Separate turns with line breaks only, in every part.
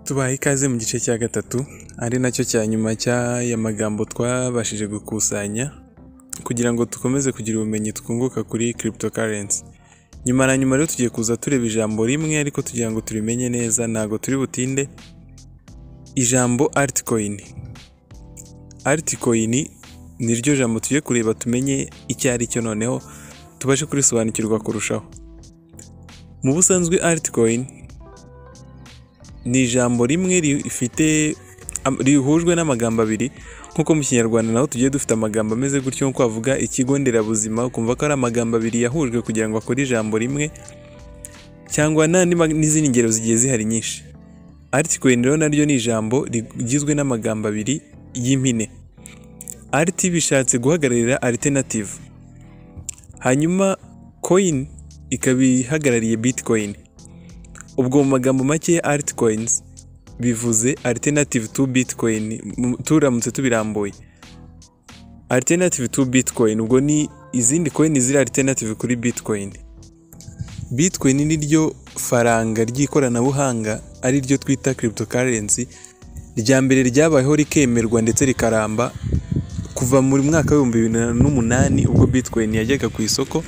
tubaha ikaze mu gice cya gatatu ari nacyo cya nyuma cy'aya magambo twabashije gukusanya kugira ngo dukomeze kugira ubumenyi twunguka kuri cryptocurrency nyuma na nyuma rero tugiye kuza tureba ijambo rimwe ariko tugira ngo turimenye neza ntabwo turi butinde ijambo altcoin altcoin niryo jambo tugiye kureba tumenye icyo ari cyo noneho tubashe kurisobanukirwa kurushaho mu busanzwe altcoin ni ijambo rimwe rifite am- rihujwe n'amagambo abiri nk'uko mu kinyarwanda naho tugiye dufite amagambo ameze gutyo nko kwavuga ikigo nderabuzima ukumva ko ari amagambo abiri yahujwe kugira ngo akore ijambo rimwe cyangwa n'andi ma- n'izindi ngero zigiye zihari nyinshi altcoin rero naryo ni ijambo rigizwe n'amagambo abiri y'impine alt bishatse guhagararira alternative hanyuma coin ikaba ihagarariye bitcoin ubwo mu magambo make altcoins bivuze alternative to bitcoin mu- turamutse tubirambuye alternative to bitcoin ubwo ni izindi coin ziri alternative kuri bitcoin bitcoin ni ryo faranga ry'ikoranabuhanga ari ryo twita cryptocurrency rya mbere ryabayeho rikemerwa ndetse rikaramba kuva mu mwaka w'ibihumbi bibiri na- n'umunani ubwo bitcoin yajyaga ku isoko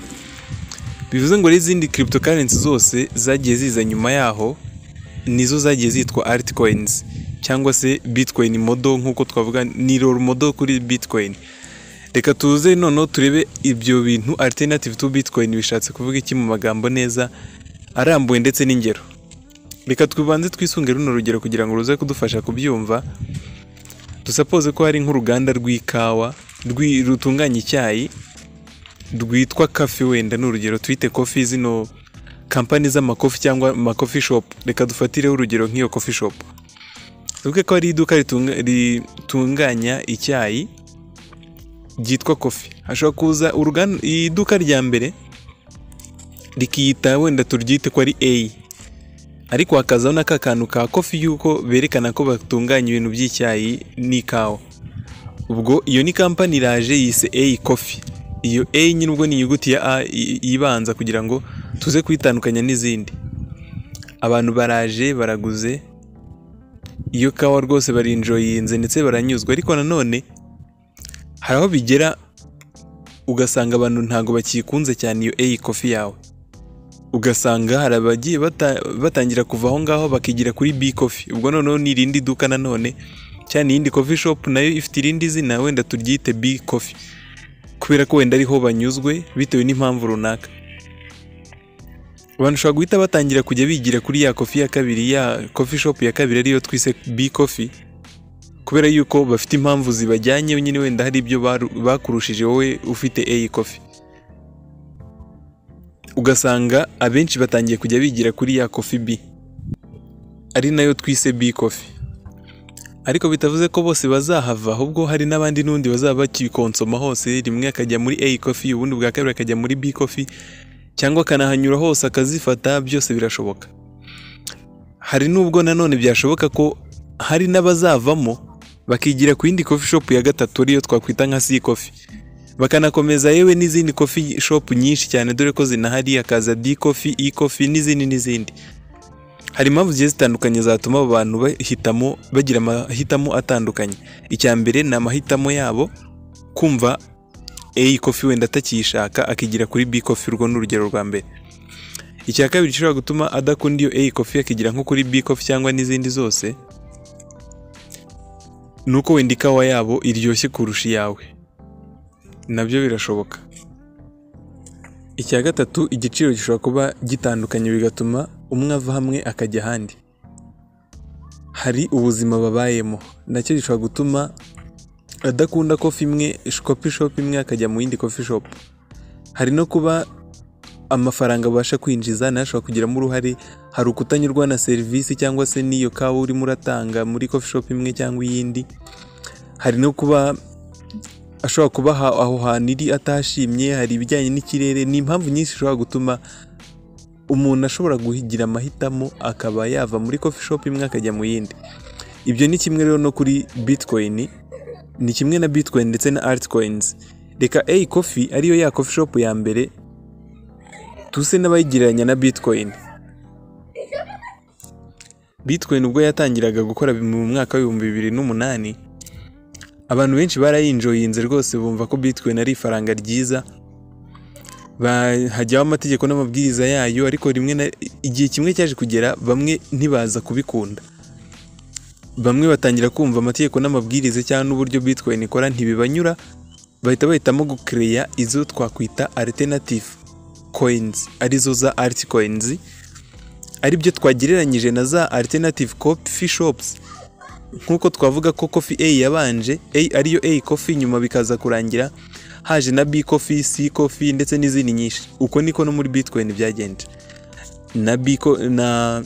bivuze ngo n'izindi cryptocurrency zose zagiye ziza nyuma yaho nizo zagiye zitwa altcoins cyangwa se bitcoin modo nk'uko twavuga ni role modo kuri bitcoin reka tuze noneho turebe ibyo bintu alternative to bitcoin bishatse kuvuga iki mu magambo neza arambuye ndetse n'ingero reka tubanze twisunge runo rugero kugira ngo ruze kudufasha kubyumva dusapoze ko hari nk'uruganda rw'ikawa rwi- rutunganya icyayi rwitwa kafe wenda ni urugero twite kofi zino kampani z'amakofi cyangwa amakofi shopu reka dufatireho urugero nk'iyo kofi shopu tuvuge ko hari iduka ritunga- ritunganya icyayi ryitwa kofi hashobora kuza uruganda iduka rya mbere rikiyita wenda turyite ko ari A ariko hakazaho na ka kantu ka kofi y'uko berekana ko batunganya ibintu by'icyayi n'ikawa ubwo iyo ni kampani iraje yise A Coffee iyo A nyine ubwo ni inyuguti ya A i- ibanza kugira ngo tuze kuyitandukanya n'izindi abantu baraje baraguze iyo kawa rwose barinjoyinze ndetse baranyuzwe ariko nanone hari aho bigera ugasanga abantu ntabwo bakikunze cyane iyo A Coffee yawe ugasanga hari abagiye bata- batangira kuva aho ngaho bakigira kuri B Coffee ubwo noneho ni irindi duka nanone cyane iyindi coffee shop nayo ifite irindi zina wenda turyite big coffee kubera ko wenda ariho banyuzwe bitewe n'impamvu runaka abantu ushobora guhita batangira kujya bigira kuri ya kofi ya kabiri ya coffee shop ya kabiri ariyo twise big coffee kubera yuko bafite impamvu zibajyanye nyine wenda hari ibyo baru- bakurushije wowe ufite A coffee ugasanga abenshi batangiye kujya bigira kuri ya coffee B ari nayo twise B coffee ariko bitavuze ko bose bazahava ahubwo hari n'abandi n'undi bazaba bakikonsoma hose rimwe akajya muri A coffee ubundi bwa kabiri akajya muri B coffee cyangwa akanahanyura hose akazifata byose birashoboka hari n'ubwo nanone byashoboka ko hari n'abazavamo bakigira ku yindi coffee shop ya gatatu ariyo twakwita nka C coffee bakanakomeza yewe n'izindi coffee shop nyinshi cyane dore ko zinahari hakaza D coffee E coffee n'izindi n'izindi hari impamvu zigiye zitandukanye zatuma abo bantu bahitamo bagira amahitamo atandukanye icya mbere ni amahitamo yabo kumva A coffee wenda atakiyishaka akigira kuri B coffee urwo ni urugero rwa mbere icya kabiri gishobora gutuma adakunda iyo A coffee akigira nko kuri B coffee cyangwa n'izindi zose ni uko wenda ikawa yabo iryoshye kurusha iyawe nabyo birashoboka icya gatatu igiciro gishobora kuba gitandukanye bigatuma umwe ava hamwe akajya ahandi hari ubuzima babayemo nacyo gishobora gutuma adakunda kofi imwe kopi shopu imwe akajya mu yindi kofi shopu hari no kuba amafaranga abasha kwinjiza nayo ashobora kugiramo uruhare hari ukutanyurwa na serivisi cyangwa se n'iyo kawa urimo uratanga muri kofi shopu imwe cyangwa iyindi hari no kuba ashobora kuba aha- aho hantu iri atashimye hari ibijyanye n'ikirere ni impamvu nyinshi zishobora gutuma umuntu ashobora kugira amahitamo akaba yava muri coffee shop imwe akajya mu yindi ibyo ni kimwe rero no kuri bitcoin ni kimwe na bitcoin ndetse na altcoins reka a coffee ariyo ya coffee shop ya mbere tuse n'abayigereranya na bitcoin bitcoin ubwo yatangiraga gukora mu mwaka w'ibihumbi bibiri n'umunani abantu benshi barayinjoyinze rwose bumva ko bitcoin ari ifaranga ryiza hajyaho amategeko n'amabwiriza yayo ariko rimwe na igihe kimwe cyaje kugera bamwe ntibaza kubikunda bamwe batangira kumva amategeko n'amabwiriza cyangwa n'uburyo bitcoin ikora ntibibanyura bahita bahitamo gukereya izo twakwita alternative coins arizo za altcoins aribyo twagereranyije na za alternative coffee shops nk'uko twavuga ko coffee A yabanje A ariyo A coffee nyuma bikaza kurangira haje na B coffee C coffee ndetse n'izindi nyinshi uko niko no muri bitcoin byagenze na B co- na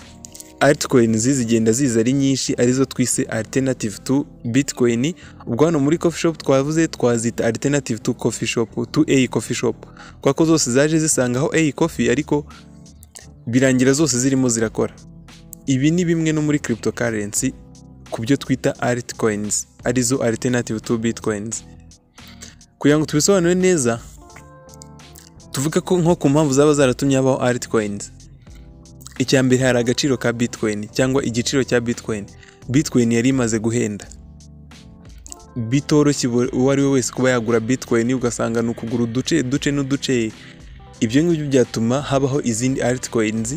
altcoins zigenda ziza ari nyinshi arizo twise alternative to bitcoin ubwo hano muri coffee shop twavuze twazita alternative to coffee shop to A coffee shop kwa ko zose zaje zisangaho A coffee ariko birangira zose zirimo zirakora ibi ni bimwe no muri cryptocurrency ku byo twita altcoins arizo alternative to bitcoins kugira ngo tubisobanure neza tuvuge ko nko ku mpamvu zaba zaratumye habaho altcoins icya mbere hari agaciro ka bitcoin cyangwa igiciro cya bitcoin bitcoin yari imaze guhenda bitoroshye uwo- uwo ari we wese kuba yagura bitcoin ugasanga ni ukugura uduce duce n'uduce ibyo ngibyo byatuma habaho izindi altcoins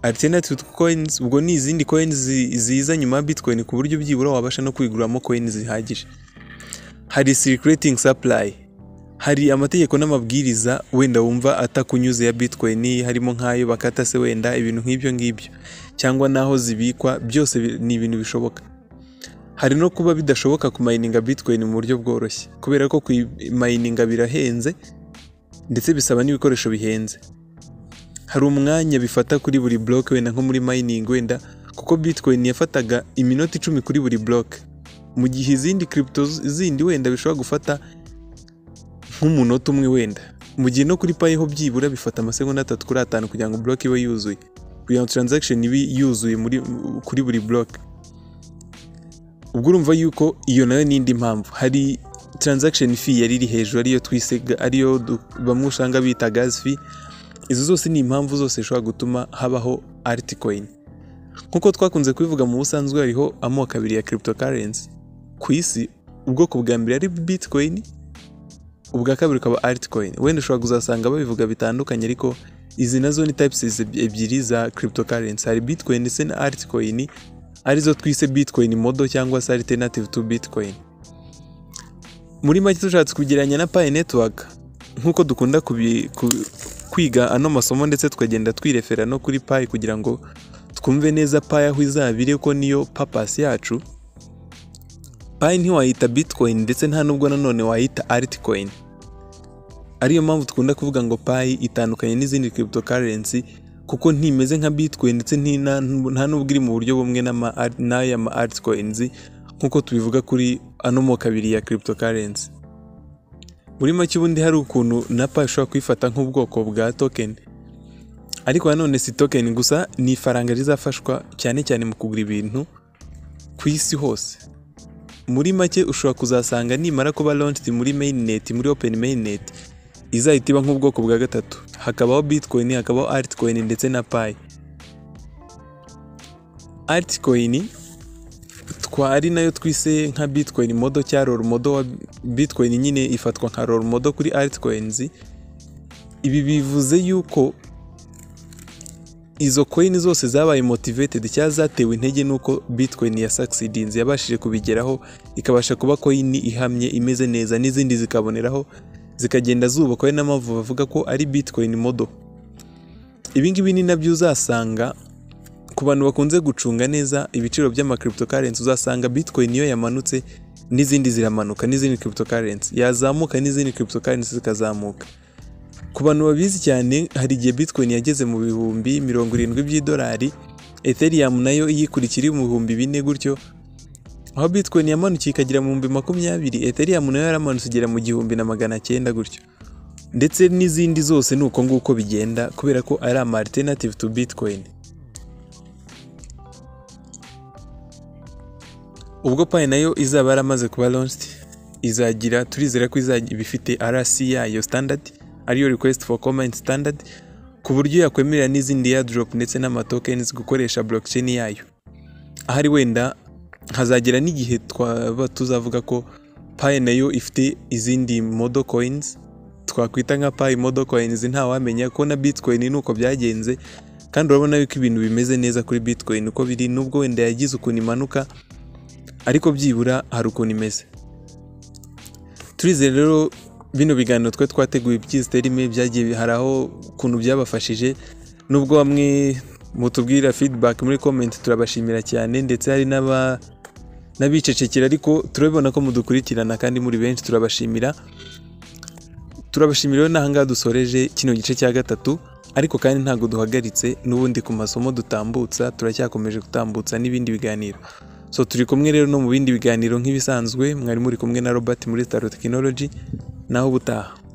alternative to coins ubwo ni izindi coins zi- ziza nyuma ya bitcoin ku buryo byibura wabasha no kwiguramo coins zihagije hari circulating supply hari amategeko n'amabwiriza wenda wumva atakunyuze ya bitcoin harimo nk'ayo bakata se wenda ibintu nk'ibyo ngibyo cyangwa n'aho zibikwa byose bi- ni ibintu bishoboka hari no kuba bidashoboka kumayininga bitcoin mu buryo bworoshye kubera ko kuyimayininga birahenze ndetse bisaba n'ibikoresho bihenze hari umwanya bifata kuri buri block wenda nko muri mining wenda kuko bitcoin yafataga iminota icumi kuri buri block mu gihe izindi crypto z- zindi wenda bishobora gufata nk'umunota umwe wenda mu gihe no kuri payi ho byibura bifata amasegonda atatu kuri atanu kugira ngo block ibe yuzuye kugira ngo transaction ibe yuzuye muri, kuri buri block ubwo urumva yuko iyo nayo ni indi mpamvu hari transaction fee yari iri hejuru ariyo twise ga- ariyo du- bamwe usanga bita gas fee izo zose ni impamvu zose zishobora gutuma habaho altcoin nk'uko twakunze kubivuga mu busanzwe hariho amoko abiri ya cryptocurrency ku isi ubwoko bwa mbere ari bitcoin ubwa kabiri ukaba altcoin wenda ushobora kuzasanga babivuga bitandukanye ariko izi nazo ni types ezi- ebyiri za cryptocurrency hari bitcoin ndetse na altcoin arizo twise bitcoin model cyangwa se alternative to bitcoin muri make dushatse kugereranya na Pi Network nk'uko dukunda kubi- ku- kwiga ano masomo ndetse tukagenda twirefera no kuri Pi kugira ngo twumve neza Pi aho izabire ko niyo papasi yacu Pi ntiwayita bitcoin ndetse nta nubwo nanone wayita altcoin ariyo mpamvu dukunda kuvuga ngo Pi itandukanye n'izindi cryptocurrency kuko ntimeze nka bitcoin ndetse nti- nta nta nubwo iri mu buryo bumwe n'ama- n'aya ma altcoins nk'uko tubivuga kuri ano moko abiri ya cryptocurrency muri make ubundi hari ukuntu na pa ishobora kuyifata nk'ubwoko bwa token ariko nanone si token gusa ni ifaranga rizafashwa cyane cyane mu kugura ibintu ku isi hose muri make ushobora kuzasanga nimara kuba launched muri mainnet muri open mainnet izahita iba nk'ubwoko bwa gatatu hakabaho bitcoin hakabaho altcoin ndetse na pi altcoin twa ari nayo twise nka bitcoin modo cya rol modo wa bitcoin nyine ifatwa nka rol modo kuri altcoins ibi bivuze yuko izo coin zose zabaye motivated cyangwa zatewe intege nuko bitcoin ya succeedinze yabashije kubigeraho ikabasha kuba coin ihamye imeze neza n'izindi zikaboneraho zikagenda zubakwa ari n'amavu bavuga ko ari bitcoin modo ibi ngibi ni nabyo uzasanga ku bantu bakunze gucunga neza ibiciro by'amakryptocurrency uzasanga bitcoin iyo yamanutse n'izindi ziramanuka n'izindi cryptocurrency yazamuka n'izindi cryptocurrency zikazamuka ku bantu babizi cyane hari igihe bitcoin yageze mu bihumbi mirongo irindwi by'idolari ethereum nayo iyikurikira iri mu bihumbi bine gutyo aho bitcoin yamanukiye ikagera mu bihumbi makumyabiri ethereum nayo yaramanutse igera mu gihumbi na magana cyenda gutyo ndetse n'izindi zose ni uko nguko bigenda kubera ko ari ama alternative to bitcoin ubwo payi nayo izaba yaramaze kuba launched izagira turizera ko izajya iba ifite RC yayo standard ariyo request for comment standard ku buryo yakwemerera n'izindi airdrop ndetse n'ama tokens gukoresha blockchain yayo ahari wenda hazagera n'igihe twaba tuzavuga ko payi nayo ifite izindi modo koyinizi twakwita nka payi modo koyinizi ntawamenya ko na bitikoyini ni uko byagenze kandi urabona yuko ibintu bimeze neza kuri bitikoyini uko biri nubwo wenda yagize ukuntu imanuka ariko byibura hari ukuntu imeze turizere rero bino biganiro twe twateguye byizitera imwe byagiye hari aho ukuntu byabafashije nubwo bamwe mutubwira feedback muri comment turabashimira cyane ndetse hari n'aba n'abicecekera ariko turabibona ko mudukurikirana kandi muri benshi turabashimira turabashimira rero n'ahangaha dusoreje kino gice cya gatatu ariko kandi ntabwo duhagaritse n'ubundi ku masomo dutambutsa turacyakomeje gutambutsa n'ibindi biganiro so turi kumwe rero no mu bindi biganiro nk'ibisanzwe mwari muri kumwe na robert muri sitaro tekinoloji naho ubutaha